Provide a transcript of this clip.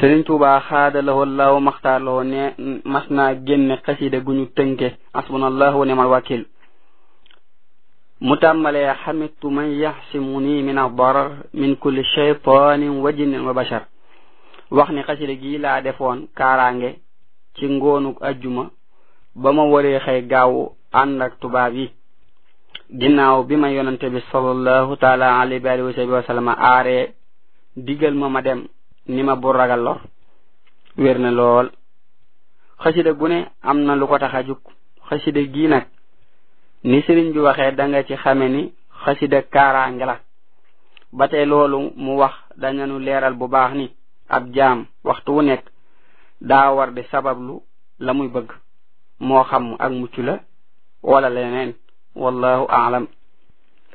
Sëriñ Tuubaa xaada lahoo law maxtaar lahoo ne mas naa génne xasida gu ñu tënke asbunallahu wa ni'mal wakil mu tàmbalee xamitu man yaxsimuni min ad-darar min kulli shaytanin wa jinnin wa bashar wax ni xasida gi laa defoon kaaraange ci ngoonuk ajjuma ba ma waree xëy gaaw ànd ak tubaab yi ginnaaw bi ma yonante bi sallallahu taala alayhi wa alihi wa sahbihi wa sallam aaree digal ma ma dem ni ma bu ragal lor wér na lool xasida gu ne am na lu ko tax a jug xasida gii nag ni sëriñ bi waxee da nga ci xame ni xasida kaaraange la ba tey loolu mu wax dañanu leeral bu baax ni ab jaam waxtu wu nekk daa war di sabablu la muy bëgg moo xam ak mucc la wala leneen wallahu aalam